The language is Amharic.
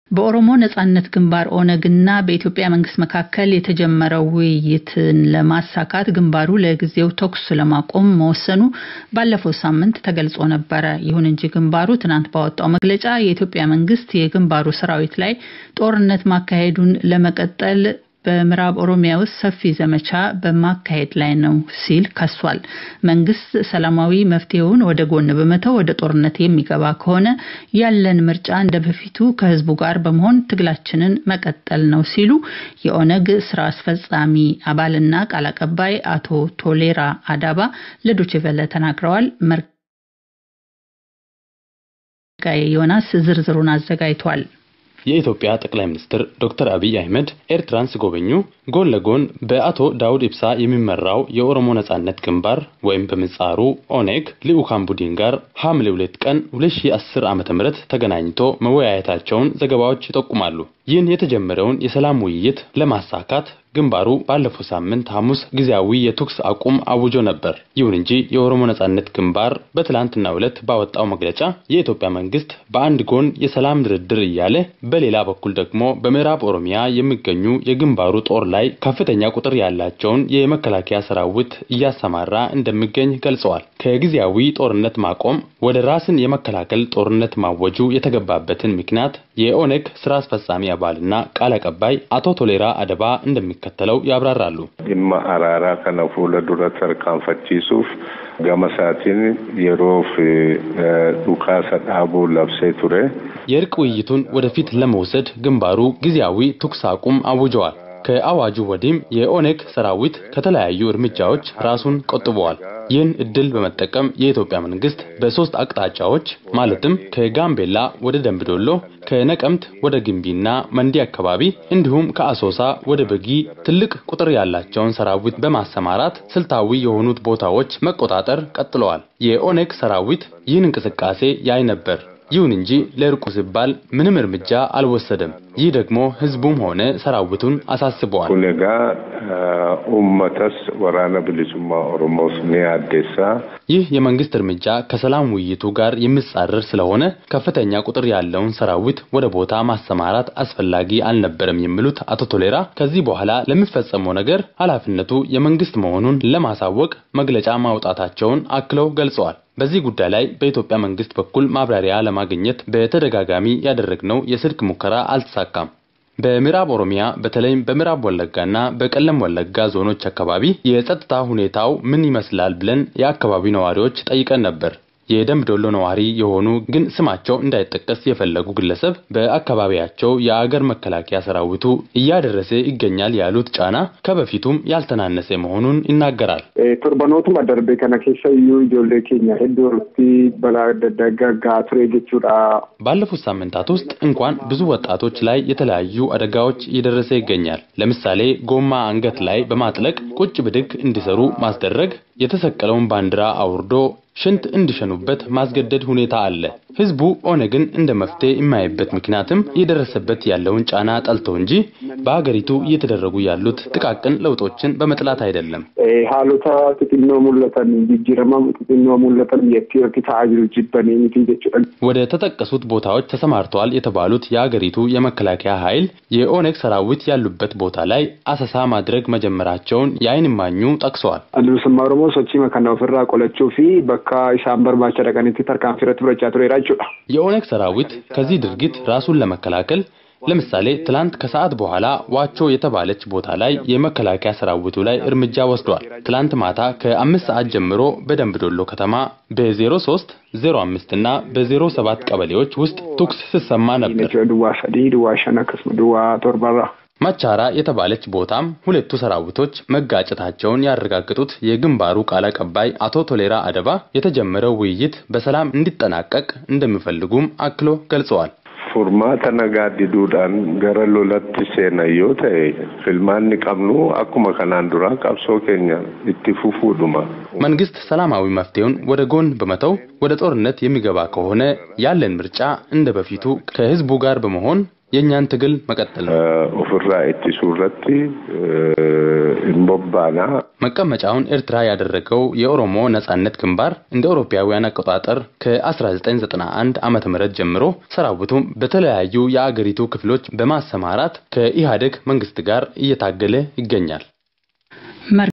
በኦሮሞ ነጻነት ግንባር ኦነግና በኢትዮጵያ መንግስት መካከል የተጀመረው ውይይትን ለማሳካት ግንባሩ ለጊዜው ተኩስ ለማቆም መወሰኑ ባለፈው ሳምንት ተገልጾ ነበረ። ይሁን እንጂ ግንባሩ ትናንት ባወጣው መግለጫ የኢትዮጵያ መንግስት የግንባሩ ሰራዊት ላይ ጦርነት ማካሄዱን ለመቀጠል በምዕራብ ኦሮሚያ ውስጥ ሰፊ ዘመቻ በማካሄድ ላይ ነው ሲል ከሷል። መንግስት ሰላማዊ መፍትሄውን ወደ ጎን በመተው ወደ ጦርነት የሚገባ ከሆነ ያለን ምርጫ እንደ በፊቱ ከህዝቡ ጋር በመሆን ትግላችንን መቀጠል ነው ሲሉ የኦነግ ስራ አስፈጻሚ አባልና ቃል አቀባይ አቶ ቶሌራ አዳባ ለዶችቨለ ተናግረዋል። መርጋዬ ዮናስ ዝርዝሩን አዘጋጅቷል። የኢትዮጵያ ጠቅላይ ሚኒስትር ዶክተር አብይ አህመድ ኤርትራን ሲጎበኙ ጎን ለጎን በአቶ ዳውድ ኢብሳ የሚመራው የኦሮሞ ነጻነት ግንባር ወይም በምህጻሩ ኦኔግ ልዑካን ቡድን ጋር ሐምሌ ሁለት ቀን 2010 ዓ.ም ተገናኝቶ መወያየታቸውን ዘገባዎች ይጠቁማሉ። ይህን የተጀመረውን የሰላም ውይይት ለማሳካት ግንባሩ ባለፈው ሳምንት ሐሙስ ጊዜያዊ የተኩስ አቁም አውጆ ነበር። ይሁን እንጂ የኦሮሞ ነጻነት ግንባር በትላንትናው ዕለት ባወጣው መግለጫ የኢትዮጵያ መንግስት በአንድ ጎን የሰላም ድርድር እያለ በሌላ በኩል ደግሞ በምዕራብ ኦሮሚያ የሚገኙ የግንባሩ ጦር ላይ ከፍተኛ ቁጥር ያላቸውን የመከላከያ ሰራዊት እያሰማራ እንደሚገኝ ገልጸዋል። ከጊዜያዊ ጦርነት ማቆም ወደ ራስን የመከላከል ጦርነት ማወጁ የተገባበትን ምክንያት የኦነግ ስራ አስፈጻሚ አባልና ቃል አቀባይ አቶ ቶሌራ አደባ እንደሚከተለው ያብራራሉ። dhimma araaraa kana fuula dura tarkaanfachiisuuf gama isaatiin yeroof dhukaasa dhaabuu labsee ture. የእርቅ ውይይቱን ወደፊት ለመውሰድ ግንባሩ ጊዜያዊ ተኩስ አቁም አውጀዋል። ከአዋጁ ወዲህም የኦነግ ሰራዊት ከተለያዩ እርምጃዎች ራሱን ቆጥበዋል። ይህን እድል በመጠቀም የኢትዮጵያ መንግስት በሶስት አቅጣጫዎች ማለትም ከጋምቤላ ወደ ደምቢዶሎ፣ ከነቀምት ወደ ግንቢና መንዲ አካባቢ እንዲሁም ከአሶሳ ወደ በጊ ትልቅ ቁጥር ያላቸውን ሰራዊት በማሰማራት ስልታዊ የሆኑት ቦታዎች መቆጣጠር ቀጥለዋል። የኦነግ ሰራዊት ይህን እንቅስቃሴ ያይ ነበር። ይሁን እንጂ ለእርቁ ሲባል ምንም እርምጃ አልወሰደም። ይህ ደግሞ ህዝቡም ሆነ ሰራዊቱን አሳስበዋል። kun egaa uummatas waraana bilisummaa oromoos ni addeessaa. ይህ የመንግስት እርምጃ ከሰላም ውይይቱ ጋር የሚጻረር ስለሆነ ከፍተኛ ቁጥር ያለውን ሰራዊት ወደ ቦታ ማሰማራት አስፈላጊ አልነበረም የሚሉት አቶ ቶሌራ ከዚህ በኋላ ለሚፈጸመው ነገር ኃላፊነቱ የመንግስት መሆኑን ለማሳወቅ መግለጫ ማውጣታቸውን አክለው ገልጸዋል። በዚህ ጉዳይ ላይ በኢትዮጵያ መንግስት በኩል ማብራሪያ ለማግኘት በተደጋጋሚ ያደረግነው የስልክ ሙከራ አልተሳካም። በምዕራብ ኦሮሚያ በተለይም በምዕራብ ወለጋና በቀለም ወለጋ ዞኖች አካባቢ የጸጥታ ሁኔታው ምን ይመስላል ብለን የአካባቢው ነዋሪዎች ጠይቀን ነበር። የደምቢ ዶሎ ነዋሪ የሆኑ ግን ስማቸው እንዳይጠቀስ የፈለጉ ግለሰብ በአካባቢያቸው የአገር መከላከያ ሰራዊቱ እያደረሰ ይገኛል ያሉት ጫና ከበፊቱም ያልተናነሰ መሆኑን ይናገራል። torbanootuma darbe kana keessa iyyuu ijoollee keenya hedduu irratti balaa adda addaa gaggaa ture jechuudha. ባለፉት ሳምንታት ውስጥ እንኳን ብዙ ወጣቶች ላይ የተለያዩ አደጋዎች እየደረሰ ይገኛል። ለምሳሌ ጎማ አንገት ላይ በማጥለቅ ቁጭ ብድግ እንዲሰሩ ማስደረግ፣ የተሰቀለውን ባንዲራ አውርዶ ሽንት እንዲሸኑበት ማስገደድ ሁኔታ አለ። ህዝቡ ኦነግን እንደ መፍትሄ የማይበት ምክንያትም እየደረሰበት ያለውን ጫና ጠልቶ እንጂ በሀገሪቱ እየተደረጉ ያሉት ጥቃቅን ለውጦችን በመጥላት አይደለም። haalota xixinnoo mul'atan jijjiirama xixinnoo mul'atan biyyattii irratti ta'aa jiru jibbanii miti jechuudha. ወደ ተጠቀሱት ቦታዎች ተሰማርተዋል የተባሉት የሀገሪቱ የመከላከያ ኃይል የኦነግ ሰራዊት ያሉበት ቦታ ላይ አሰሳ ማድረግ መጀመራቸውን የዓይን እማኙ ጠቅሰዋል። Addunsummaa Oromoo sochii kana ofirraa qolachuu fi bakka isaan barbaacha dhaqanitti tarkaanfii irratti fudhachaa tureera jechuudha. የኦነግ ሰራዊት ከዚህ ድርጊት ራሱን ለመከላከል ለምሳሌ ትላንት ከሰዓት በኋላ ዋቾ የተባለች ቦታ ላይ የመከላከያ ሰራዊቱ ላይ እርምጃ ወስዷል። ትላንት ማታ ከአምስት ሰዓት ጀምሮ በደምቢ ዶሎ ከተማ በ03 05 እና በ07 ቀበሌዎች ውስጥ ተኩስ ሲሰማ ነበር። Duwwaa sadii, duwwaa shan akkasuma duwwaa torbarraa. መቻራ የተባለች ቦታም ሁለቱ ሰራዊቶች መጋጨታቸውን ያረጋገጡት የግንባሩ ቃል አቀባይ አቶ ቶሌራ አደባ የተጀመረው ውይይት በሰላም እንዲጠናቀቅ እንደሚፈልጉም አክሎ ገልጸዋል። Furmaata nagaa diduudhaan gara lolatti seenan yoo ta'e filmaanni qabnu akkuma kanaan duraa qabsoo keenya itti fufuudhuma. መንግስት ሰላማዊ መፍትሄውን ወደ ጎን በመተው ወደ ጦርነት የሚገባ ከሆነ ያለን ምርጫ እንደ በፊቱ ከህዝቡ ጋር በመሆን የእኛን ትግል መቀጠል ነው። ኦፍራ ኢትሱ ረቲ እንቦባና መቀመጫውን ኤርትራ ያደረገው የኦሮሞ ነጻነት ግንባር እንደ አውሮፓውያን አቆጣጠር ከ1991 ዓመተ ምህረት ጀምሮ ሰራዊቱ በተለያዩ የአገሪቱ ክፍሎች በማሰማራት ከኢህአዴግ መንግስት ጋር እየታገለ ይገኛል።